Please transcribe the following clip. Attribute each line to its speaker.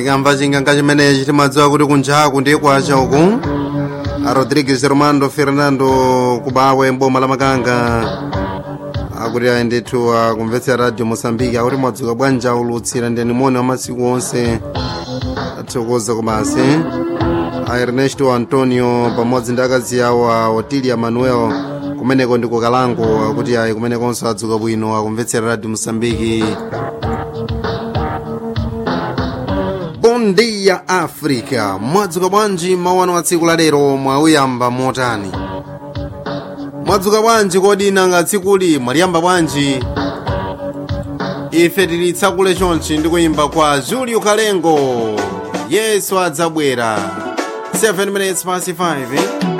Speaker 1: tikamva chinganga chimenechi timadziwa kuti kunjaku ndiye kwacha uku a rodrigues romando fernando kubawe mboma la makanga akuti ayi ndithu akumvetsera radio mosambiki akuti mwadzuka bwanji ulutsira ndiyani moni wa masiku onse athokoza kumasi a ernesto antonio pamodzi ndi akazi awo a otilia manuel kumeneko ndi kukalango akuti ayi kumenekonso adzuka bwino akumvetsera radio mosambiki bom dia africa mwadzuka bwanji mawano a tsiku lalero mwauyamba motani mwadzuka bwanji kodi nanga tsikuli mwaliyamba bwanji ife tili tsakule chonchi ndi kuyimba kwa julio kalengo yesu adzabwera 7 minutes past 5 eh?